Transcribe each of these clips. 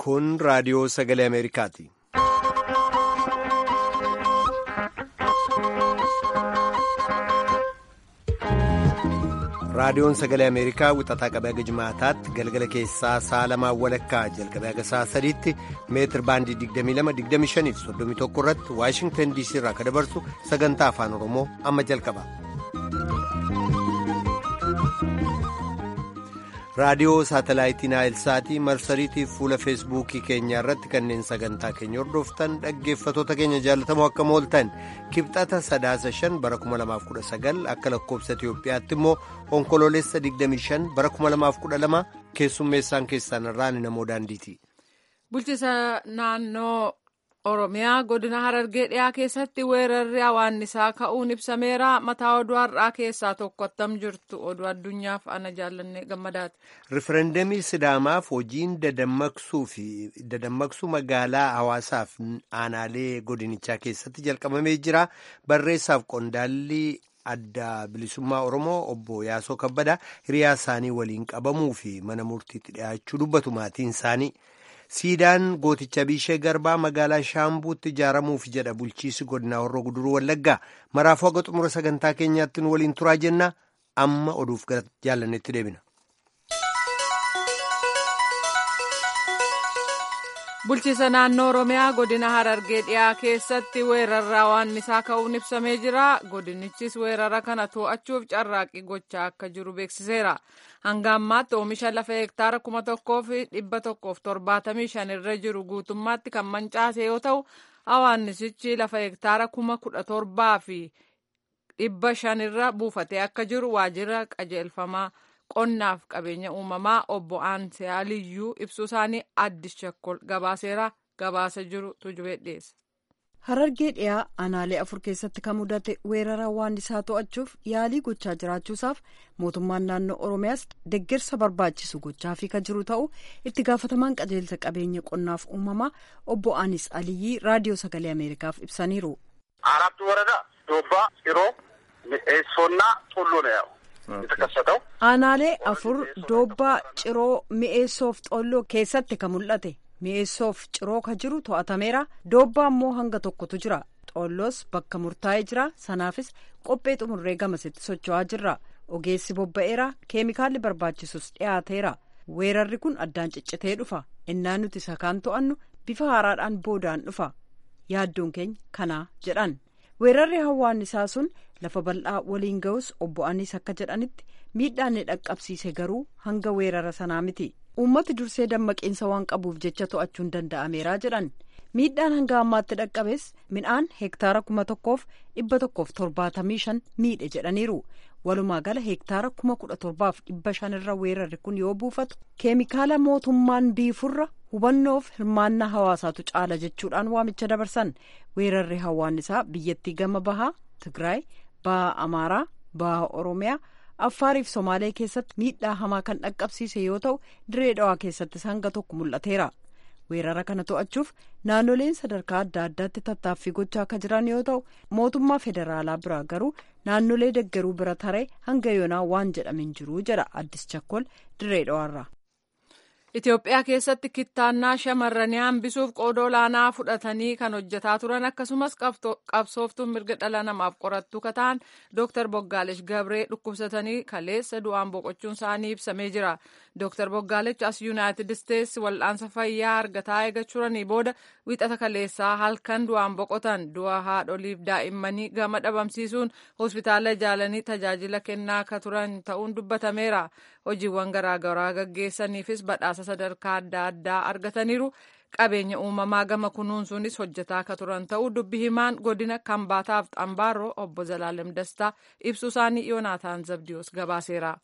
Kun raadiyoo sagalee Ameerikaati. Raadiyoon sagalee Ameerikaa wixataa qabee haga jimaataatti galgala keessaa sa'a lamaan walakkaa jalqabee haga sa'a sadiitti meetir baandii 22-25 fi 31 irratti Waashingtan DC irraa kan dabarsu sagantaa afaan Oromoo amma jalqaba. raadiyoo saatalaayitii naayilsaatii marsariitii fuula feesbuukii keenyaa irratti kanneen sagantaa keenya hordoftan dhaggeeffatoota keenya jaalatamoo akka mooltan kibxata sadaasa shan bara 2019 akka lakkoobsa itiyoophiyaatti immoo onkoloolessa 25 bara 2012 keessummeessaan keessan irraan namoo daandiiti. bulchiisa naannoo oromiyaa godina harargee dhiyaa keessatti weerarri hawaannisaa ka'uun ibsameera mataa oduu har'aa keessaa tokko attam jirtu oduu addunyaaf ana jaallanne gammadaati. rifereendamii sidaamaaf hojiin dadammaqsuu fi dadammaqsuu magaalaa hawaasaaf aanaalee godinichaa keessatti jalqabamee jira barreessaaf qondaalli adda bilisummaa oromoo obbo yaasoo kabbadaa hiriyaa isaanii waliin qabamuu fi mana murtiitti dhiyaachuu dubbatu maatiin isaanii. siidaan gooticha biishee garbaa magaalaa shaambuutti ijaaramuuf jedha bulchiisi godinaa horroo guduruu wallaggaa maraafuu haga xumura sagantaa keenyaatti nu waliin turaa jenna amma oduuf gara jaallannetti deebina. bulchiisa naannoo oromiyaa godina harargee dhiyaa keessatti weerarri hawaannisaa ka'uun ibsamee jira godinichis weerara kana to'achuuf carraaqqii gochaa akka jiru beeksiseera hanga ammaatti oomisha lafa hektaara kuma tokkoo fi dhibba tokkoof torbaatamii shan irra jiru guutummaatti kan mancaase yoo ta'u hawaannisichi lafa hektaara kuma kudha torbaa fi dhibba shan irra buufatee akka jiru waajjira qajeelfamaa. qonnaaf qabeenya uumamaa obbo Aansee Aliyyuu ibsuu isaanii addis shakkol gabaaseera gabaasa jiru tujubee dhiyeessa. Harargee dhiyaa aanaalee afur keessatti kan mudate weerara hawaannisaa to'achuuf yaalii gochaa jiraachuusaaf mootummaan naannoo Oromiyaas deeggarsa barbaachisu gochaafii kan jiru ta'uu itti gaafatamaan qajeelsa qabeenya qonnaaf uumamaa obbo Aanis Aliyyii raadiyoo sagalee Ameerikaaf ibsaniiru. አራቱ ወረዳ ዶባ፣ ጭሮ፣ ሚኤሶና ጡሉ ነው ያው የተከሰተው aanaalee afur doobbaa ciroo mi'eessoof xolloo keessatti kan mul'ate mi'eessoof ciroo ka jiru to'atameera doobbaa immoo hanga tokkotu jira xolloos bakka murtaa'ee jira sanaafis qophee xumurree gamasitti socho'aa jirra ogeessi bobba'eera keemikaalli barbaachisus dhiyaateera weerarri kun addaan ciccitee dhufa innaan nuti isa kaan to'annu bifa haaraadhaan boodaan dhufa yaaddoon keenya kanaa jedhan weerarri hawaannisaa sun lafa bal'aa waliin ga'us obbo Anis akka jedhanitti miidhaan ni dhaqqabsiise garuu hanga weerara sanaa miti uummati dursee dammaqiinsa waan qabuuf jecha to'achuun danda'ameera jedhan miidhaan hanga ammaatti dhaqqabes midhaan hektaara kuma tokkoof dhibba tokkoof torbaatamii shan miidhe jedhaniiru walumaa gala hektaara kuma kudha torbaaf dhibba shanirra weerarri kun yoo buufatu keemikaala mootummaan biifurra hubannoof hirmaannaa hawaasaatu caala jechuudhaan waamicha dabarsan weerarri hawaannisaa biyyattii gama bahaa tigraay baha amaaraa baha oromiyaa affaariif somaalee keessatti miidhaa hamaa kan dhaqqabsiise yoo ta'u diree dhawaa keessattis hanga tokko mul'ateera weerara kana to'achuuf naannoleen sadarkaa adda addaatti tattaaffii gochaa akka jiran yoo ta'u mootummaa federaalaa biraa garuu naannolee deggeruu bira taree hanga yoonaa waan jedhame hin jiru jedha addis chakkol diree dhawaarraa. Itoophiyaa keessatti kittaannaa shamarranii hambisuuf qooda olaanaa fudhatanii kan hojjetaa turan akkasumas qabsooftuun mirga dhala namaaf qorattuu kan ta'an Dr. Boggaalesh Gabree dhukkubsatanii kaleessa du'aan boqochuun isaanii ibsamee jira. Dr. Boggaalesh as Yuunaayitid Isteetsi wal'aansa fayyaa argataa eegaa turanii booda wixata kaleessaa halkan du'aan boqotan du'a haadholiif daa'immanii gama dhabamsiisuun hospitaala ijaalanii tajaajila kennaa akka turan ta'uun dubbatameera. Hojiiwwan garaagaraa gaggeessaniifis badhaasa sadarkaa adda addaa argataniiru qabeenya uumamaa gama kunuunsuunis hojjetaa akka turan ta'uu dubbi himaan godina kambaataaf xambaaroo obbo Zalaalem Dastaa ibsuu isaanii Yoonaataan Zabdiyoos gabaaseera.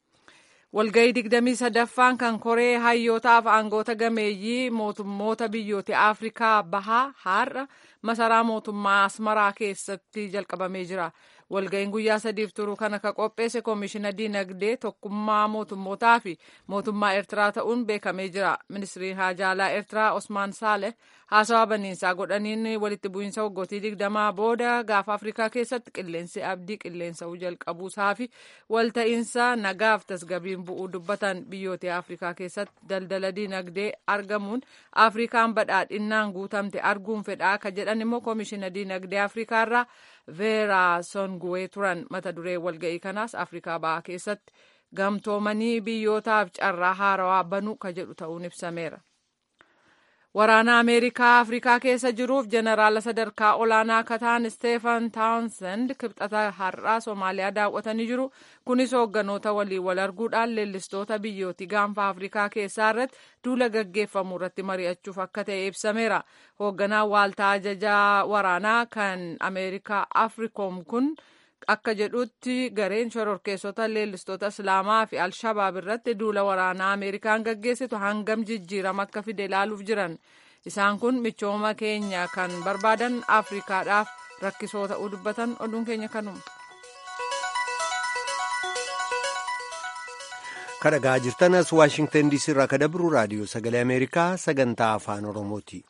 Walga'ii digdamii sadaffaan kan koree hayyootaaf aangoota gameeyyii mootummoota biyyoota Afrikaa bahaa har'a masaraa mootummaa Asmaraa keessatti jalqabamee jira. walga'iin guyyaa sadiif turu kana ka qopheesse koomishina diinagdee tokkummaa mootummootaa fi mootummaa eertiraa ta'uun beekamee jira ministiriin haajaalaa eertiraa osmaan saale haasawaa baniinsaa godhaniin walitti bu'iinsa waggootii digdamaa booda gaafa afrikaa keessatti qilleensi abdii qilleensa'uu jalqabuusaa fi walta'iinsa nagaaf tasgabiin bu'uu dubbatan biyyoota afrikaa keessatti daldala diinagdee argamuun afrikaan badhaadhinnaan guutamte arguun fedhaa ka jedhan immoo koomishina diinagdee afrikaa irraa veeraa songuwee turan mata duree walga'ii kanaas afrikaa bahaa keessatti gamtoomanii biyyootaaf carraa haarawaa banuu ka jedhu ta'uun ibsameera. Waraana Ameerikaa Afrikaa keessa jiruuf jeneraala sadarkaa olaanaa akka ta'an Steefan Townsend kibxata har'aa Somaaliyaa daawwatanii jiru. Kunis hoogganoota waliin wal arguudhaan leellistoota biyyooti gaanfa Afrikaa keessaa irratti duula gaggeeffamu irratti mari'achuuf akka ta'e ibsameera. Hoogganaan waaltaa ajajaa waraanaa kan Ameerikaa Afrikoom kun akka jedhutti gareen shororkeessota leellistoota islaamaa fi alshabaab irratti duula waraanaa ameerikaan gaggeessitu hangam jijjiirama akka fide ilaaluuf jiran isaan kun michooma keenya kan barbaadan afrikaadhaaf rakkisoo ta'uu dubbatan oduun keenya kanuma. kadhagaa jirtanas waashingtan diisii irraa ka dabru raadiyoo sagalee ameerikaa sagantaa afaan oromooti.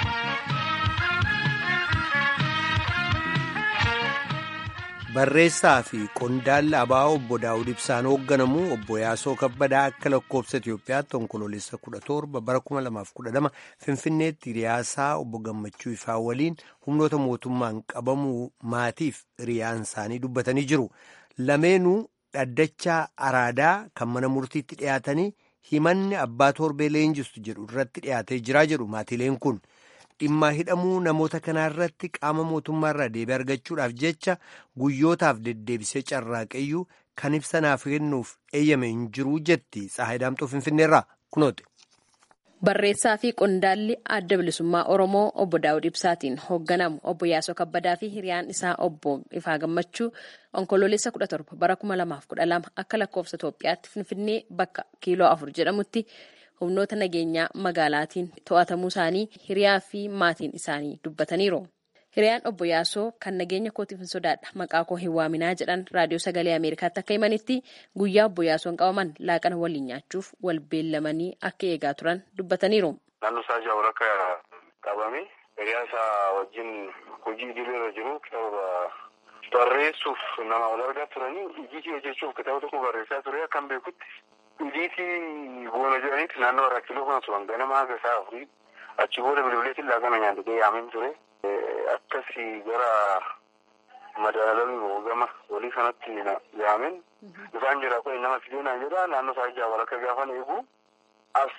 barreessaa fi qondaalli abaa'oo obbo daawud ibsaan hoogganamu obbo yaasoo kabbadaa akka lakkoofsa itiyoophiyaatti onkoloolessa 17 bara 2012 finfinneetti hiriyaasaa obbo gammachuu ifaa waliin humnoota mootummaan qabamuu maatiif hiriyaan isaanii dubbatanii jiru lameenuu dhaddachaa araadaa kan mana murtiitti dhiyaatanii himanni abbaa torbee leenjistu jedhu irratti dhiyaatee jiraa jedhu maatiileen kun. dhimma hidhamuu namoota kanaa irratti qaama mootummaarraa deebii argachuudhaaf jecha guyyootaaf deddeebisee carraaqeyyuu kan ibsanaaf kennuuf eeyyame hin jiruu jetti Tsaayidaamxoo Finfinneerraa kunoote. Barreessaa fi qondaalli adda bilisummaa Oromoo obbo Daawud Ibsaatiin hoogganamu obbo Yaasoo Kabbadaa fi hiriyaan isaa obbo Ifaa Gammachuu onkoloolessa 17 bara 2012 akka lakkoofsa Itoophiyaatti Finfinnee bakka kiiloo afur jedhamutti. humnoota nageenyaa magaalaatiin to'atamuu isaanii hiriyaa fi maatiin isaanii dubbataniiru. Hiriyaan obbo Yaasoo kan nageenya kootiif hin sodaadha maqaa koo hin waaminaa jedhan raadiyoo sagalee Ameerikaatti akka himanitti guyyaa obbo Yaasoon qabaman laaqana waliin nyaachuuf wal beellamanii akka eegaa turan dubbataniiru. Naannoo isaa jaawul akka qabame hiriyaa isaa wajjin hojii idileerra jiru kitaaba barreessuuf nama wal argaa turanii hojii hojjechuuf kitaaba tokko barreessaa ture akkan beekutti Idiitii boona jedhanitti naannoo irraa kiiloo kana turan ganama haga isaa afurii achi booda bilbileetiin laaqana nyaatee yaameen ture. Akkasii gara madaalamii gama walii sanatti yaameen dhufaan jira kun nama fidee naan jedha naannoo isaa ijaa walakka gaafan eegu as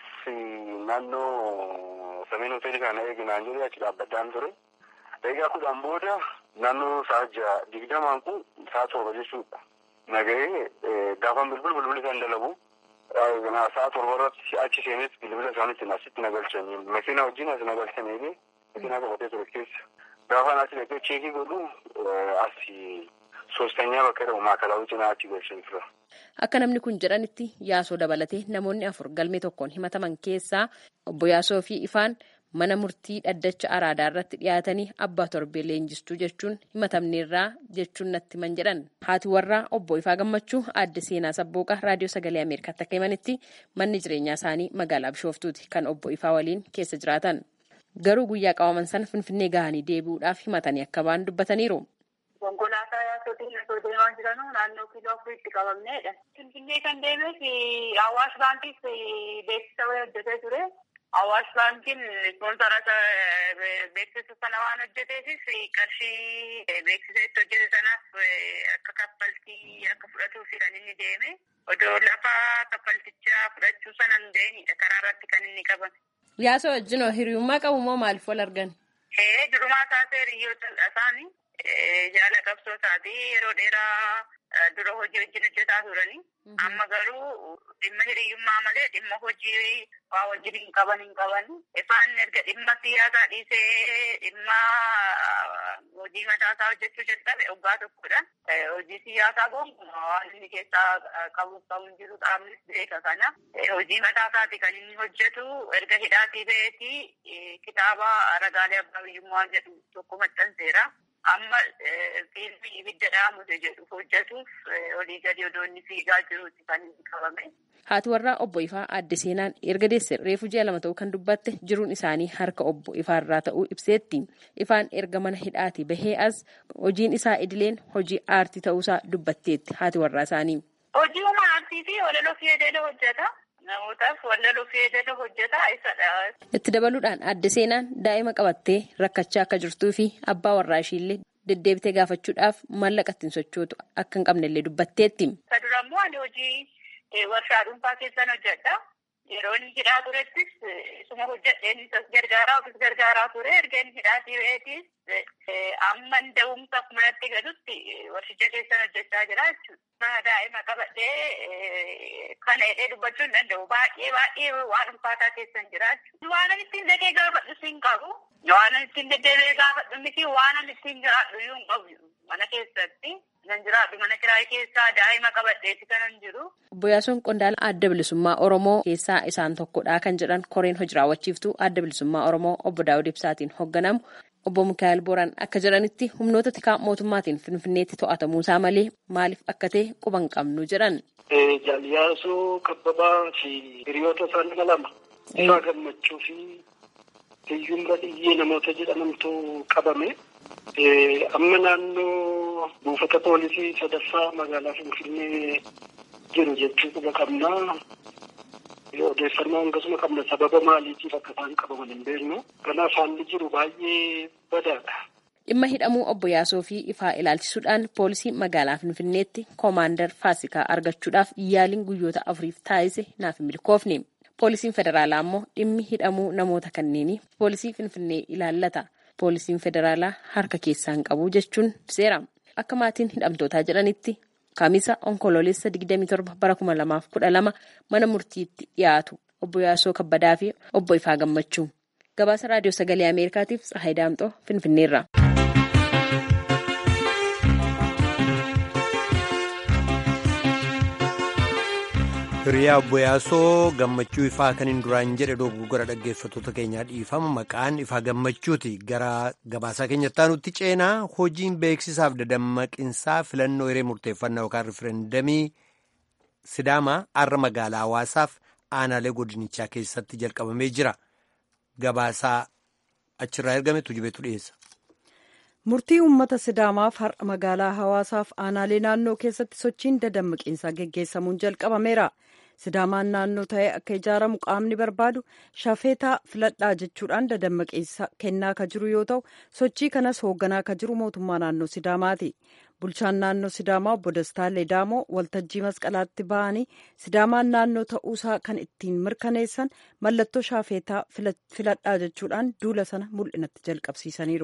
naannoo sameen hoteelii kana eegi naan jedhee achi dhaabbadhaan ture. Egaa kudhan booda naannoo isaa ijaa digdamaan kun isaa torba jechuudha. Nagahee gaafan bilbil bilbili isaan dalagu. Sa'a torba irratti achi seenes bilbila isaaniitti asitti nagalchanii makiina wajjin as nagalchanii makiinaa qabatee ture keessa. Gaafa asi dhaqee cheekii godhu asi soostanyaa bakka jedhamu maakalaawwi cinaa achi galchanii tura. Akka namni kun jedhanitti yaasoo dabalatee namoonni afur galmee tokkoon himataman keessaa obbo Yaasoo fi Ifaan mana murtii dhaddacha araadaa irratti dhiyaatanii abbaa torbee leenjistuu jechuun himatamneerraa jechuun natti himan jedhan haati warraa obbo Ifaa Gammachuu aadde seenaa sabbooqa raadiyoo sagalee Ameerikaatti akka himanitti manni jireenyaa isaanii magaalaa Bishooftuuti kan obbo Ifaa waliin keessa jiraatan garuu guyyaa qabaman sana finfinnee gahanii deebi'uudhaaf himatanii akka ba'an dubbataniiru. Konkolaataa yaasootiin osoo deemaa jiranuu naannoo kiiloo afuriitti qabamneedha. Finfinnee kan deemes Awaash baankiif beeksisa wayii hojjetee ture. Awaash baankiin ispoonsara beeksisa sana waan hojjeteefis qarshii beeksisa itti hojjete sanaaf akka kaffaltii akka fudhatuuf kan inni deeme. Odoo lafa kaffaltichaa fudhachuu sana hin ga'inidha karaa irratti kan inni qabame. Yaasoo wajjin hiriyummaa qabu moo maaliif wal argan? Ee durumaa taasee hiriyoota isaanii jaala qabsoo isaati yeroo dheeraa dura hojii wajjin hojjetaa turanii. Amma garuu dhimma hiriyyummaa malee dhimma hojii waa wajjin hin qaban hin qaban. Ifaan erga dhimma siyaasaa dhiisee dhimma hojii mataasaa hojjechuu jalqabe waggaa tokkodha. Hojii siyaasaa gonkumaa waan inni keessaa qabuuf qabu hin jiru qaamnis beeka kana. Hojii mataasaati kan inni hojjetu erga hidhaatii ba'eeti kitaaba ragaalee abbaa biyyummaa jedhu tokko maxxanseera. amma fiilmii ibidda dhaamute jedhu hojjetuuf olii gadi odoonni fiigaa jiruuti kan inni qabame. Haati warraa obbo Ifaa adde seenaan erga deesse reefu ji'a lama ta'uu kan dubbatte jiruun isaanii harka obbo Ifaarraa ta'uu ibseetti. Ifaan erga mana hidhaati bahee as hojiin isaa idileen hojii aartii ta'uusaa dubbatteetti haati warraa isaanii. Hojii humna aartii fi walaloo fayyadamee hojjeta. Namootaaf walaloo fayyadamee hojjeta isadha. Itti dabaluudhaan adde seenaan daa'ima qabattee rakkachaa akka jirtuu fi abbaa warraa ishiillee deddeebitee gaafachuudhaaf maallaqa ittiin sochootu akka hin qabnellee dubbatteetti. Isa dura immoo ani hojii warshaa dhuunfaa keessan hojjedha. Yeroo inni hidhaa turettis isuma hojjedheen isas gargaaraa ofis gargaaraa ture erga inni hidhaatii ba'eetis amma da'umsa akkuma natti galutti warshicha keessan hojjechaa jira jechuudha. Daa'ima qabadhee kana hidhee dubbachuu hin danda'u. Baay'ee baay'ee waan ulfaataa keessan jira jechuudha. Waan ani ittiin dhaqee gaafadhu hin qabu. Waan ani ittiin deddeebi'ee gaafadhu miti waan ani ittiin jiraadhu iyyuu hin qabu. Mana keessatti nan jiraadhu mana kiraayii keessaa daa'ima qabadheeti kanan jiru. Obbo Yaasuun Qondaala adda bilisummaa Oromoo keessaa isaan tokkodha kan jedhan koreen hojii raawwachiiftuu adda bilisummaa Oromoo obbo Daawud Ibsaatiin hoogganamu. Obbo Mikaa'el Booraan akka jedhanitti humnoota tikaa mootummaatiin Finfinneetti to'atamuusaa malee maaliif akka ta'e quba hin qabnu jedhan. Jaaliyaasoo Kabbabaa fi hiriyoota isaa nama lama Ifaa Gammachuu fi Hiyyuun Badhiyyee namoota jedhamantu qabame. Amma naannoo buufata poolisii sadaffaa magaalaa Finfinnee jiru jechuu quba qabnaa. Odeeffannoo akkasuma qabna sababa maaliitiif akka isaan qabaman hin beeknu. Kanaaf haalli jiru baay'ee badaadha. Dhimma hidhamuu obbo Yaasoo fi ifaa ilaalchisuudhaan poolisii magaalaa Finfinneetti koomaandar Faasikaa argachuudhaaf yaaliin guyyoota afuriif taasise naaf hin milkoofne. Poolisiin federaalaa immoo dhimmi hidhamuu namoota kanneenii poolisii Finfinnee ilaallata. Poolisiin federaalaa harka keessaa hin qabu jechuun seera. Akka maatiin hidhamtootaa jedhanitti Kaamisa onkoloolessa 27 bara 2012 mana murtiitti dhiyaatu obbo Yaasoo Kabbadaa fi obbo Ifaa Gammachuu. Gabaasa Raadiyoo Sagalee Ameerikaatiif Tsahaay Daamxoo Finfinneerra. Hiriyaa obbo Yaasoo gammachuu ifaa kan hin duraan jedhe dogoggora dhaggeeffattoota keenyaa dhiifama maqaan ifaa gammachuuti gara gabaasaa keenyatti aanutti ceenaa hojiin beeksisaaf dadammaqinsaa filannoo hiree murteeffannaa yookaan rifereendamii sidaamaa har'a magaalaa hawaasaaf aanaalee godinichaa keessatti jalqabamee jira gabaasaa achirraa ergame tujubeetu dhiyeessa. Murtii uummata Sidaamaaf har'a magaalaa hawaasaaf aanaalee naannoo keessatti sochiin dadammaqiinsaa geggeessamuun jalqabameera. Sidaamaan naannoo ta'ee akka ijaaramu qaamni barbaadu shafeetaa filadhaa jechuudhaan dadammaqiinsa kennaa ka jiru yoo ta'u sochii kanas hoogganaa ka jiru mootummaa naannoo Sidaamaati. Bulchaan naannoo Sidaamaa obbo Dastaa Leedaamoo waltajjii masqalaatti ba'anii Sidaamaan naannoo ta'uusaa kan ittiin mirkaneessan mallattoo shafeetaa filadhaa jechuudhaan duula sana mul'inatti jalqabsiisaniiru.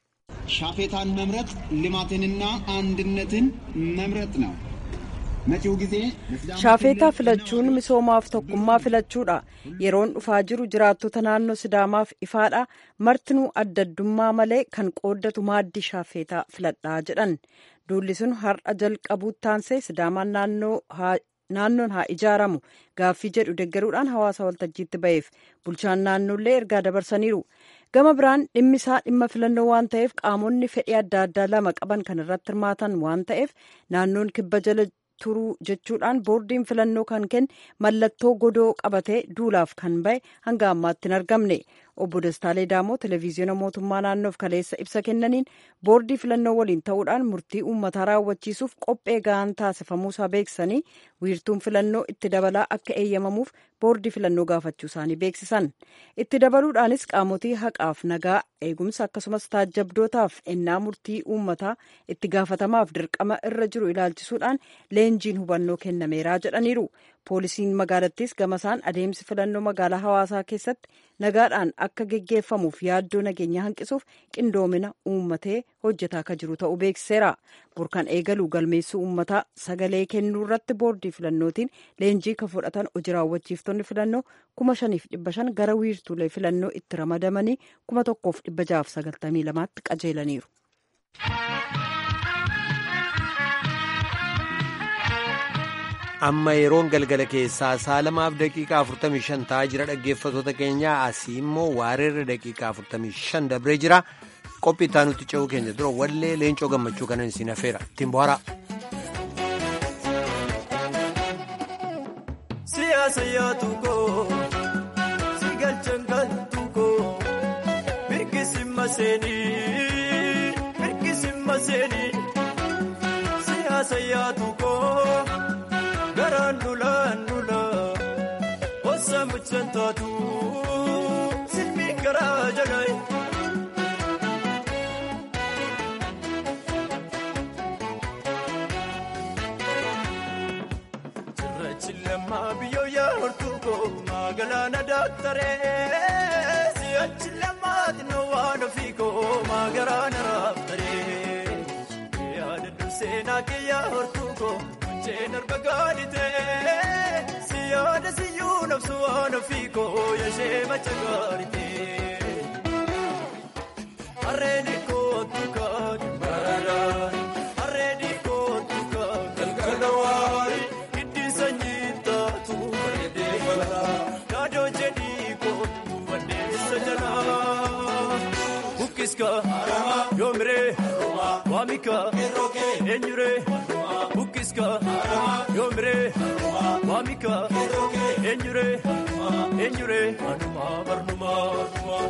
ሻፌታን መምረጥ ልማትንና አንድነትን መምረጥ ነው። መጪው ጊዜ shaafeetaa filachuun misoomaaf tokkummaa filachuudha yeroon dhufaa jiru jiraattota naannoo sidaamaaf ifaadha martinuu adda addummaa malee kan qooddatu maaddii shaafeetaa filadhaa jedhan duulli sun har'a jalqabuutti taansee sidaamaan naannoon haa ijaaramu gaaffii jedhu deggeruudhaan hawaasa waltajjiitti ba'eef bulchaan naannoollee ergaa dabarsaniiru gama biraan dhimmisaa dhimma filannoo waan ta'eef qaamonni fedhii adda addaa lama qaban kan irratti hirmaatan waan ta'eef naannoon kibba jala turuu jechuudhaan boordiin filannoo kan kenne mallattoo godoo qabatee duulaaf kan ba'e hanga ammaatti hin argamne obbo Dastaa Leedaamoo televezyiina mootummaa naannoof kaleessa ibsa kennaniin boordii filannoo waliin ta'uudhaan murtii uummataa raawwachiisuuf qophee ga'aan taasifamuusaa beeksisanii wiirtuun filannoo itti dabalaa akka eeyyamamuuf boordii filannoo gaafachuu isaanii beeksisan itti dabaluudhaanis qaamotii haqaaf nagaa eegumsa akkasumas taajjabdootaaf ennaa murtii uummataa itti gaafatamaaf dirqama irra jiru ilaalchisuudhaan leenjiin hubannoo kennameeraa jedhaniiru poolisiin magaalattis gamasaan adeemsi filannoo magaalaa hawaasaa keessatti nagaadhaan akka geggeeffamuuf yaaddoo nageenya hanqisuuf qindoomina uummatee hojjetaa akka jiru ta'uu beeksiseera burkan eegaluu galmeessuu uummataa sagalee kennuu irratti boordii filannootiin leenjii kan fudhatan hojii raawwachiiftonni filannoo kuma shaniif dhibba shan gara wiirtuulee filannoo itti ramadamanii kuma tokkoof dhibba jaaf sagaltamii lamaatti qajeelaniiru. amma yeroon galgala keessaa sa'a lamaaf daqiiqaa 45 ta'aa jira dhaggeeffattoota keenya asii immoo waareerra daqiiqaa 45 dabree jira qophii itti aanutti ce'uu keenya dura wallee leencoo gammachuu kanan isin hafeera ittiin bohaaraa. Siyaasa yaatu koo si galchan galtu koo mirkisi maseenii mirkisi maseenii siyaasa yaatu koo garaan dulaan dulaa osa mucaan taatu silmi garaa jalaayi. Chilama biyyo yaa hortuko magaalaa daaktaree si'achi lamaati na waan ofiiko magaalaa na raaftaree yaada durseenaa kee yaa hortuko munceen arba gaaditee siyaada siyyuu nabsu waan ofiiko yashee macha gaaditee harreen kootu kaati baradaan harreen kootu kaati galgala waari. Yaadoo jedhii kootu bandeessa jalaa. Bukkiska yoomiree waamika eenyuree. Bukkiska yoomiree waamika eenyuree eenyuree anumaa barnumaa.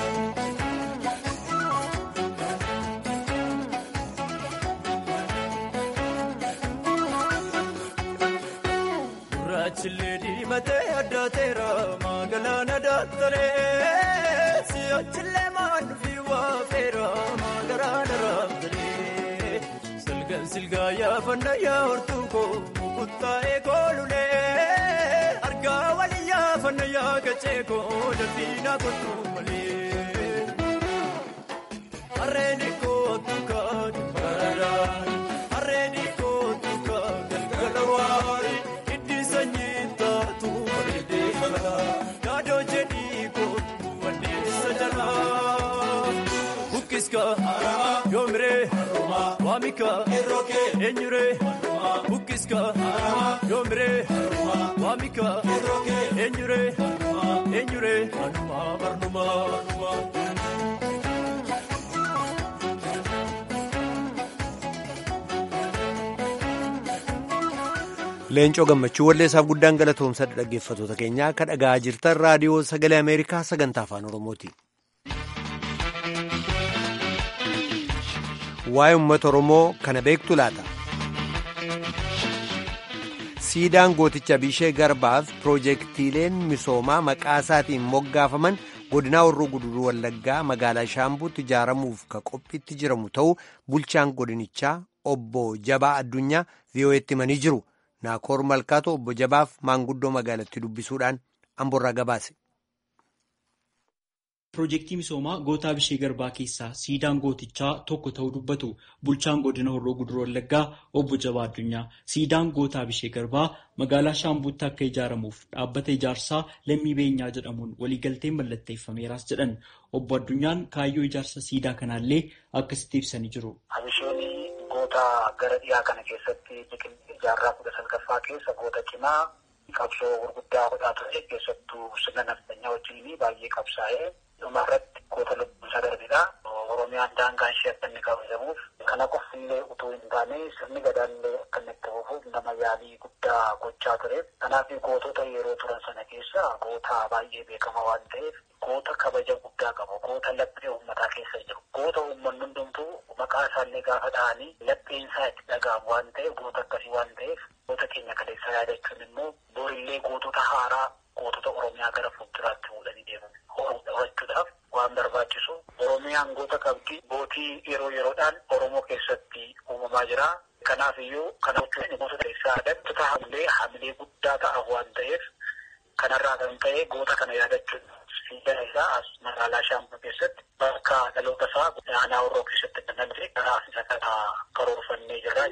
Achillee diimatee addaateera magaalaan addaattaree si'achillee maandufi waafeera magaalaan araabtaree silgaan silgaa yaafannaa yaa hortuukoo mukuttaa'ee koolulee argaa walii yaafannaa yaa gacheekoo dalbiinaa kottuu malee harreen kootu kaadhi baradaan harreen kootu kaadhi galgala waarii. Yaadoo jedhii kootu bandeessa jalaa. Bukkiska yoomiree waamika eenyuree. Bukkiska yoomiree waamika eenyuree eenyuree anumaa barnumaa. Leencoo gammachuu walleessaaf guddaan galatoomsadha dhaggeeffatoota keenyaa akka dhagaa jirtan raadiyoo sagalee Ameerikaa sagantaa afaan Oromooti. Waa'ee uummata Oromoo kana beektu laata? Siidaan gooticha Bishee Garbaaf piroojeektiileen misoomaa maqaa isaatiin moggaafaman godinaa Horroo Guduruu Wallaggaa magaalaa Shaambuutti ijaaramuuf ka qophiitti jiramu ta'uu bulchaan godinichaa obbo Jabaa Addunyaa VOA'tti himanii jiru. Naakoor Malkaatoo obbo Jabaaf maanguddoo magaalattii dubbisuudhaan amborraa gabaase. Piroojeektii misoomaa gootaa bishee garbaa keessaa siidaan gootichaa tokko ta'uu dubbatu bulchaan godina horroo guduruu wallaggaa obbo Jabaa Addunyaa. Siidaan gootaa bishee garbaa magaalaa Shaambuutti akka ijaaramuuf dhaabbata ijaarsaa lammii beenyaa jedhamuun waliigalteen mallatteeffameeraas jedhan. Obbo Addunyaan kaayyoo ijaarsa siidaa kanaallee akkasitti ibsanii jiru. Goota gara dhiyaa kana keessatti biqiltuu jaarraa kudha salgaffaa keessa goota cimaa qabsoo gurguddaa godhaa ture keessattuu sirna naftanyaa wajjin baay'ee qabsaa'ee dhumarratti goota lubbuun darbedha. Oromiyaan daangaan ishee akka inni kabajamuuf kana qofillee utuu hin taane sirni gadaallee akka inni itti fufuuf nama yaalii guddaa gochaa ture. Kanaaf gootota yeroo turan sana keessa goota baay'ee beekama waan ta'eef goota kabaja guddaa qabu. Goota laphee uummataa keessa jiru. Goota uummanni hundumtuu maqaa isaallee gaafa dhahanii lapheen isaa itti dhaga'amu waan ta'eef goota akkasii waan ta'eef goota keenya kaleessaa yaadachuun immoo borillee gootota haaraa gootota Oromiyaa gara fuulduraatti fuudhanii deeman. Horachuudhaaf waan barbaachisu Oromiyaan goota qabdi. Gootii yeroo yeroodhaan Oromoo keessatti uumamaa jira. Kanaaf iyyuu kana gochuun gootota keessaa addatti hamilee hamilee guddaa ta'a waan ta'eef kanarraa kan ta'e goota kana yaadachuun siidaan isaa as magaalaa Shaambuu keessatti bakka dhaloota isaa aanaa Horroo keessatti kan namni karaa isa kana karoorfannee jirra jechuudha.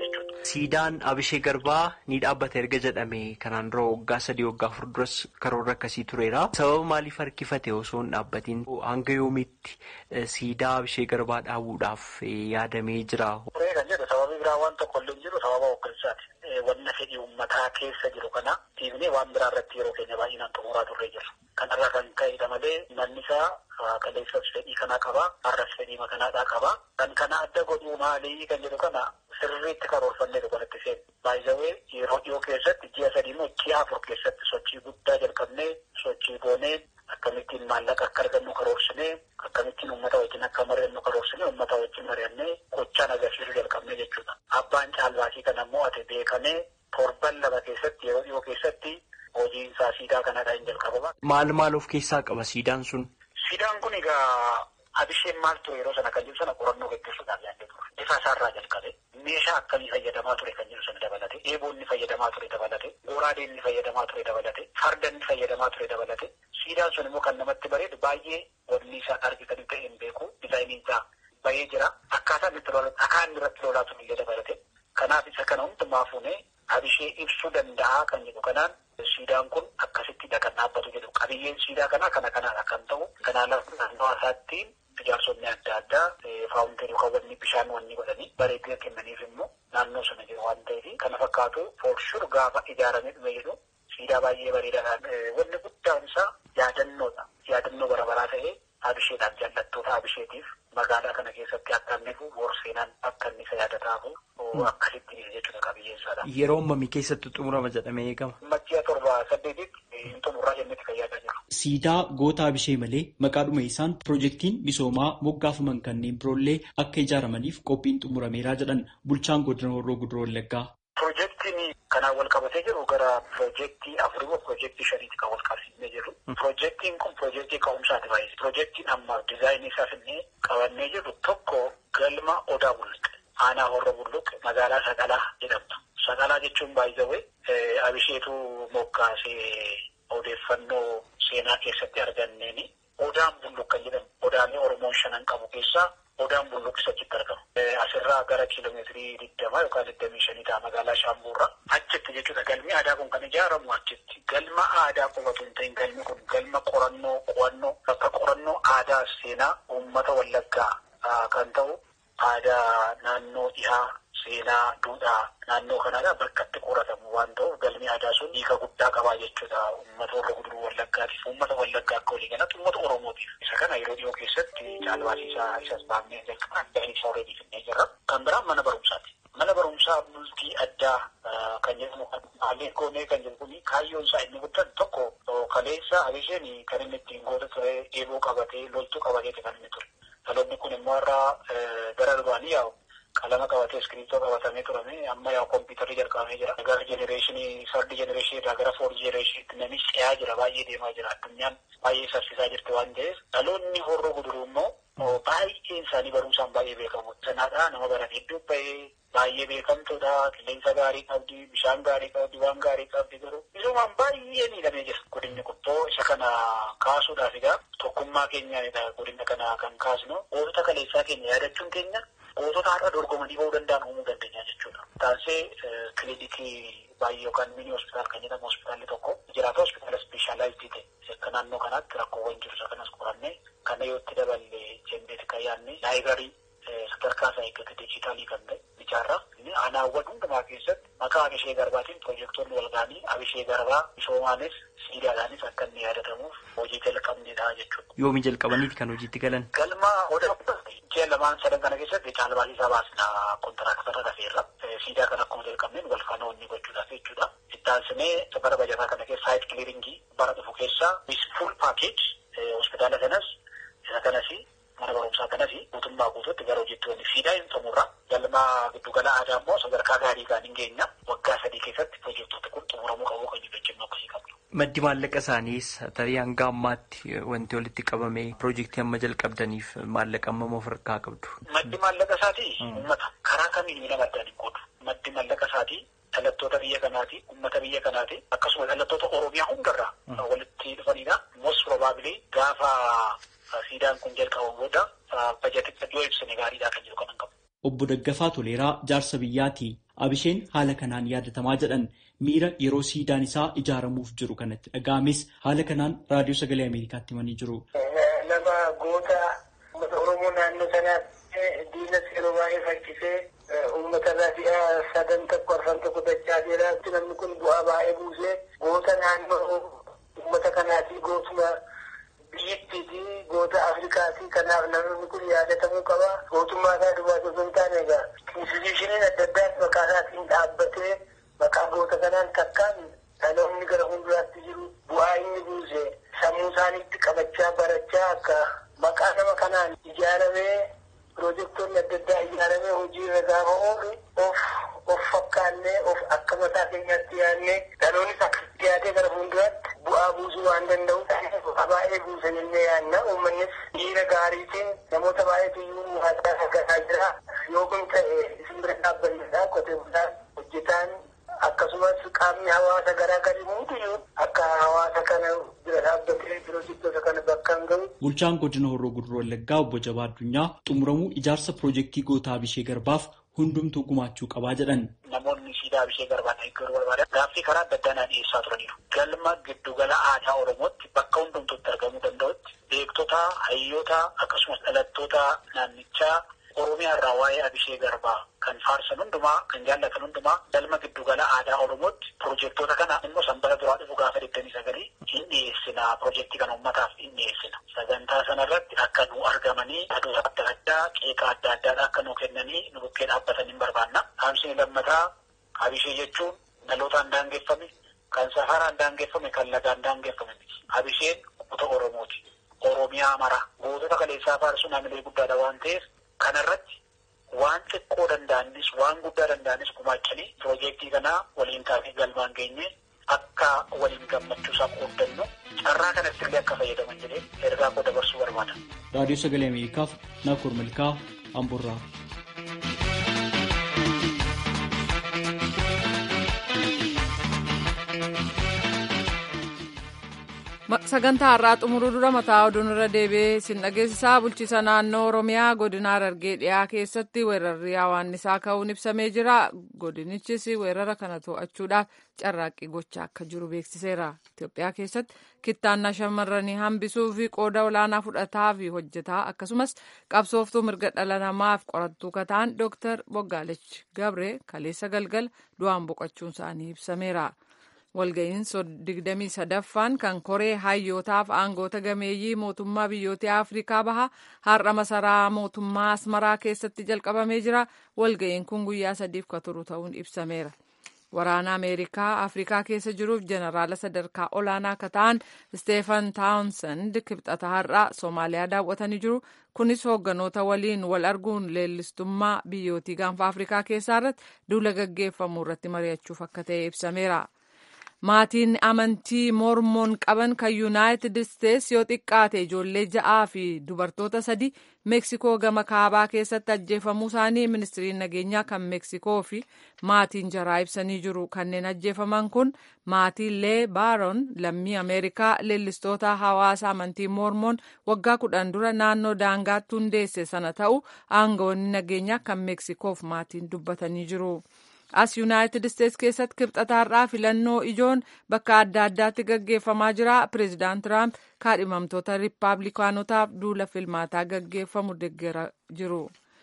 Siidaan Abishee Garbaa ni dhaabbata erga jedhame kanaan dura waggaa sadii waggaa afur duras karoora akkasii tureera. Sababa maaliif harkifate osoo hin dhaabbatiin hanga yoomiitti siidaa Abishee Garbaa dhaabuudhaaf yaadamee jira? Turee kan jedhu sababii biraa waan tokko illee jiru sababa hooggansaati. Wanna fedhii uummataa keessa jiru kana dhiibnee waan biraa irratti yeroo keenya baay'inaan xumuraa turree jirra. Kanarraa kan ka'edha malee manni isaa kaleessas fedhii kanaa qaba. Har'as fedhii makanaadhaa qaba. Kan kana adda godhuu maalii kan jedhu kana sirriitti karoorfannee kanatti seenu. Baay'isawee yeroo dhiyoo keessatti ji'a sadii immoo ji'a afur keessatti sochii guddaa jalqabnee sochii goonee akkamittiin maallaqa akka argannu karoorsinee akkamittiin uummata wajjin akka mari'annu karoorsinee uummata wajjin mari'annee gochaan agarsiisuu jalqabnee jechuudha. Abbaan caalbaasii kana immoo ati beekamee torban lama keessatti yeroo dhiyoo keessatti hojiin isaa siidaa kanadha hin jalqabama. Maal maal of keessaa qaba siidaan sun? Siidaan kun egaa abisheen maal ture yeroo sana kan jedhu sana qorannoo gaggeessuudhaaf yaadde ture. Bifa isaarraa jalqabe meeshaa akkamii fayyadamaa ture kan jedhu sana dabalate eeboo inni fayyadamaa ture dabalate goraadee inni fayyadamaa ture dabalate farda inni fayyadamaa ture dabalate siidaan sun immoo kan namatti bareedu baay'ee wanni isaa argitan ta'e hin beeku dizaayiniin isaa bahee jira akkaataa inni itti dhakaa inni irratti lolaa ture illee dabalate kanaaf isa kana hundumaa fuunee abishee ibsuu danda'a kan jedhu kanaan siidaan kun akkasitti kan dhaabbatu jedhu qabiyyeen siidaa kanaa kana kanaadha kan ta'u kanaaf naannoo isaatti ijaarsonni adda addaa faawunteerii yookaan wanni bishaan wanni godhanii bareedina kennaniif immoo naannoo sana jiru waan ta'eef kana fakkaatu foolshur gaafa ijaaramee dhume jedhu siidaa baay'ee bareedaadhaan wanni guddaan isaa yaadannoodha yaadannoo barabaraa ta'ee abisheedhaaf jaallattoota abisheetiif magaalaa kana keessatti akka inni boorseenaan akka inni isa yaadataafu akkasitti jechuudha qabiyyeen isaadha. Yeroo ammamii keessatti xumurama jedhamee eegama? Majjiya torba saddeetitti hin xumurraa jennetti kan yaadaa jiru. Siidaa goota abishee malee maqaadhuma isaan piroojeektiin misoomaa moggaafaman kanneen biroollee akka ijaaramaniif qophiin xumurameeraa jedhan bulchaan godina horroo guduroo wallaggaa. Piroojeektiin kanaan wal qabatee jiru gara piroojeektii afurii moo piroojeektii shaniitti kan wal qabsiifnee jiru. Piroojeektiin kun piroojeektii ka'umsaati baay'ee. Piroojeektiin amma dizaayinii isaa finnee qabannee jiru tokko galma odaa bulluqe. Aanaa horroo bulluqe magaalaa Saqalaa jedhamtu. Saqalaa jechuun baay'ee abisheetu moggaasee odeeffannoo seenaa keessatti arganneeni. Odaan bulluq kan jedhamu odaalee Oromoon shanan qabu keessaa odaan bulluq isa achitti argamu. Asirraa gara kiiloomeetirii digdamaa yookaan digdamii shanii ta'a magaalaa Shaambuurraa. Achitti jechuudha galmi aadaa kun kan ijaaramu achitti. Galma aadaa qofatu hin ta'in galmi kun galma qorannoo qo'annoo bakka qorannoo aadaa seenaa uummata wallaggaa kan ta'u aadaa naannoo dhihaa seenaa duudhaa naannoo kanaadha bakka itti qoratamu waan ta'uuf galmi aadaa sun hiika guddaa qabaa jechuudha uummata warra guduruu wallaggaatiif uummata wallaggaa akka walii galatti uummata oromootiif isa kana yeroo dhiyoo keessatti caalbaasiisaa isas baafnee jalqabaa isa horeetii finnee jirra kan biraan mana barumsaati. Mana barumsaa bultii addaa kan jedhamu haalli goonee kan jedhu kun kaayyoon isaa inni guddaan tokko kaleessa abisheen kan inni ittiin goota ture eeboo qabatee loltuu qabatee kan inni ture. Dhaloonni kun immoo irraa gara duraanii yaa'u qalama qabatee iskiriiptoo qabatamee turame amma yaa kompiitarri jalqabamee jira. Gara jenereeshinii sardi jenereeshinii irraa gara foor jenereeshiniitti namni ce'aa jira baay'ee deemaa jira addunyaan baay'ee saffisaa jirti waan ta'eef dhaloonni horroo guduruu immoo baay'een isaanii barumsaan baay'ee beekamu. Sanaadhaa nama baran hedduu bahee baay'ee beekamtuudha qilleensa gaarii qabdi bishaan gaarii qabdi waan gaarii qabdi garuu misoomaan baay'ee miidhamee jira godinni kun isa kana kaasuudhaaf egaa tokkummaa keenyaanidha godina kana kan kaasnu gootota kaleessaa keenya yaadachuun keenya gootota har'a dorgomanii ba'uu danda'an uumuu dandeenya jechuudha. Taansee kilinikii baay'ee yookaan mini hospitaal kan jedhamu hospitaalli tokko jiraata hospitaala ispeeshaalaayizii ta'e akka naannoo kanaatti rakkoowwan jiru isa kanas qorannee kana yoo itti daballe jenneeti kan yaadne laayibarii sadarkaa isaa eeggate dijitaalii kan ta'e ijaarraa inni aanaawwan hundumaa keessatti maqaa abishee garbaatiin piroojeektoonni wal ga'anii abishee garbaa misoomaanis siidaadhaanis akka inni yaadatamuuf hojii jalqabneedha jechuudha. Yoomi jalqabaniiti kan hojiitti galan? Galma odaa ji'a lamaan sadan kana keessatti caalbaasiisaa baasna kontiraaktarra dhafeerra. Siidaa kana akkuma jalqabneen wal faana wanni gochuudhaaf jechuudha. Ittaansinee bara bajataa kana keessa saayit kiliiringii bara dhufu keessa fuul paakeej hospitaala kanas isa kanas mana barumsaa kanas guutummaa guutuutti gara hojiitti wanni siidaa hin xumurra. Galma giddugala aadaa immoo sadarkaa gaarii kan hin geenya waggaa sadii keessatti piroojektota kun xumuramuu qabu kan jechuu akkasii qabdu. Maddi maallaqa isaaniis tarii hanga ammaatti wanti walitti qabame piroojeektii amma jalqabdaniif maallaqa amma of harkaa qabdu. Maddi maallaqa isaatii uummata karaa kamiin miidhama addaan hin qoodu. Maddi maallaqa isaatii dhalattoota biyya kanaati, uummata biyya kanaati, akkasuma dhalattoota Oromiyaa hundarraa walitti dhufanidha. Most probably gaafa siidaan kun jalqabamu booda bajeticha yoo ibsine gaariidha kan jiru kanan qabu. Obbo Daggafaa Toleeraa jaarsa biyyaati. Abisheen haala kanaan yaadatamaa jedhan miira yeroo siidaan isaa ijaaramuuf jiru kanatti dhaga'ames haala kanaan raadiyoo sagalee Ameerikaatti himanii jiru. Nama goota uummata Oromoo naannoo sanaatti diinas yeroo baay'ee fakkisee uummata irraa si'a sadan tokko arfan tokko dachaa jira. Namni kun bu'aa baay'ee buusee goota naannoo uummata kanaati gootuma biyyattiiti goota Afrikaati. Kanaaf namni kun yaadatamuu qaba. Gootummaa isaa duwwaa osoo hin taane egaa institushiniin adda addaas maqaa isaatiin dhaabbatee maqaa goota kanaan takkaan dhaloonni gara fuulduraatti jiru bu'aa inni buuse sammuu isaaniitti qabachaa barachaa akka maqaa nama kanaan ijaaramee piroojektonni adda addaa ijaaramee hojii irra gaafa oolu of of fakkaannee of akka mataa keenyaatti yaadnee dhaloonnis akka dhiyaatee gara fuulduraatti bu'aa buusuu waan danda'u bu'aa baay'ee buusan illee yaadna uummannis dhiira gaariitiin namoota baay'eetu iyyuu haasaa hagataa jira yoo kun ta'e isin bira dhaabbannedha qotee bulaan hojjetaan akkasumas qaamni hawaasa garaa garii hundiyyuu akka hawaasa kana bira dhaabbatee piroojektota kana bakka hin ga'u. Bulchaan godina Horroo Guduroo Wallaggaa obbo Jabaa Addunyaa xumuramuu ijaarsa piroojeektii gootaa Abishee Garbaaf hundumtuu gumaachuu qabaa jedhan. Namoonni siidaa Abishee Garbaa eeggaruu barbaadan gaaffii karaa adda addaa dhiyeessaa turaniiru. Galma giddugala aadaa Oromootti bakka hundumtuutti argamuu danda'utti beektota, hayyoota akkasumas dhalattoota naannichaa Oromiyaa irraa waa'ee Abishee Garbaa kan faarsan hundumaa kan jaallatan hundumaa galma giddugala aadaa Oromootti piroojektota kana immoo sanbata duraa dhufu gaafa digdamii sagalii hin dhiyeessina piroojeektii kana uummataaf hin dhiyeessina. Sagantaa sanarratti akka nu argamanii adoota adda addaa qeeqa adda addaa akka nu kennanii nu bukkee dhaabbatan hin barbaanna. Haamsini lammataa Abishee jechuun dhalootaan daangeffame kan safaraan daangeffame kan lagaan daangeffame miti. Abisheen kuta Oromooti. Oromiyaa mara. Gootota kaleessaa faarsuun hamilee guddaadha waan ta'eef kanarratti waan xiqqoo danda'anis waan guddaa danda'anis gumaachanii piroojeektii kanaa waliin taatee galmaan geenye akka waliin gammachuu isaa qooddannu carraa kanatti illee akka fayyadaman jedhee ergaa koo dabarsuu barbaada. Raadiyoo Sagalee Ameerikaaf Naakoor Malkaa Amburraa. sagantaa har'aa xumuruu dura mataa oduun irra deebi'ee sin dhageessisaa bulchiisa naannoo oromiyaa godina harargee dhiyaa keessatti weerarri hawaannisaa ka'uun ibsamee jira godinichis weerara kana to'achuudhaaf carraaqqii gochaa akka jiru beeksiseera itiyoophiyaa keessatti kittaannaa shamarranii hambisuu fi qooda olaanaa fudhataa fi hojjetaa akkasumas qabsooftuu mirga dhala namaaf qorattuu kataan dooktar boggaalech gabree kaleessa galgal du'aan boqochuun isaanii ibsameera. walga'iin digdamii sadaffaan kan koree hayyootaaf aangoota gameeyyii mootummaa biyyoota afrikaa baha har'a masaraa mootummaa asmaraa keessatti jalqabamee jira walga'iin kun guyyaa sadiif ka turu ta'uun ibsameera waraana ameerikaa afrikaa keessa jiruuf jeneraala sadarkaa olaanaa ka ta'an steefan taawunsend kibxata har'a soomaaliyaa daawwatanii jiru kunis hoogganoota waliin wal arguun leellistummaa biyyootii gaanfa afrikaa keessaa irratti duula gaggeeffamu irratti mari'achuuf akka ta'e ibsameera. maatiin amantii mormoon qaban kan yuunaayitid isteets yoo xiqqaate ijoollee ja'aa fi dubartoota sadi meeksikoo gama kaabaa keessatti ajjeefamuu isaanii ministiriin nageenyaa kan meeksikoo fi maatiin jaraa ibsanii jiru kanneen ajjeefaman kun maatii lee baaron lammii ameerikaa leellistoota hawaasa amantii mormoon waggaa kudhan dura naannoo daangaatti hundeesse sana ta'u aangawoonni nageenyaa kan meeksikoof maatiin dubbatanii jiru. as yuunaayitid isteets keessatti kibxataarraa filannoo ijoon bakka adda addaatti gaggeeffamaa jira pireezidaant tiraamp kaadhimamtoota riippaabilikaanotaaf duula filmaataa gaggeeffamu deeggaraa jiru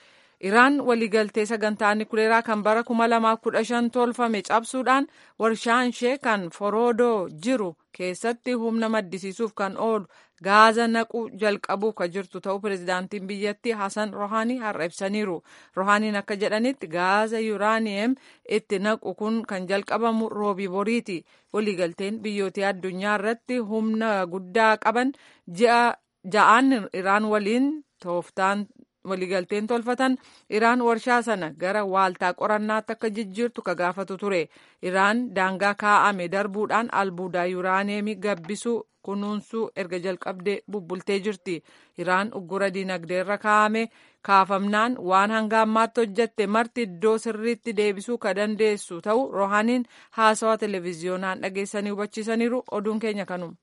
iraan waliigaltee sagantaa nikuleeraa kan bara 2015 tolfame cabsuudhaan warshaan ishee kan foroodoo jiru keessatti humna maddisiisuuf kan oolu gaaza naquu jalqabuuf ka jirtu ta'uu pireezidaantiin biyyattii hasan rohaanii har'a ibsaniiru rohaaniin akka jedhanitti gaaza yuuraaniyem itti naqu kun kan jalqabamu roobii boriiti waliigalteen biyyoota addunyaa irratti humna guddaa qaban ja'aan iraan waliin tooftaan waliigalteen tolfatan iraan warshaa sana gara waaltaa qorannaatti akka jijjiirtu ka gaafatu ture iraan daangaa kaa'ame darbuudhaan albuudaa yuuraaniyeemii gabbisuu kunuunsuu erga jalqabdee bubbultee jirti iraan uggura diinagdee irra kaa'ame kaafamnaan waan hanga ammaatti hojjette marti iddoo sirriitti deebisuu ka dandeessu ta'u rohaaniin haasawaa televiziyoonaan dhageessanii hubachiisaniiru oduun keenya kanuma.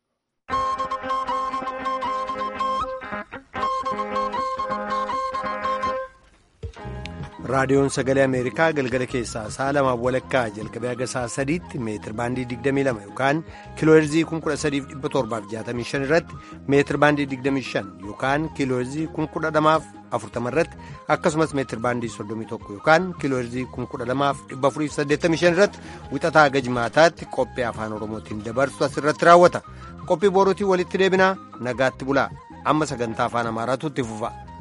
raadiyoon sagalee ameerikaa galgala keessaa sa'a lamaaf walakkaa jalqabee haga sa'a sadiitti meetir baandii 22 yookaan kiilooherzii 13765 irratti meetir baandii 25 yookaan kiilooherzii 12040 irratti akkasumas meetir baandii 31 yookaan kiilooherzii 12485 irratti wixataa haga jimaataatti qophii afaan oromootiin dabarsu asirratti raawwata qophii boruutiin walitti deebinaa nagaatti bulaa amma sagantaa afaan amaaraatu itti fufa.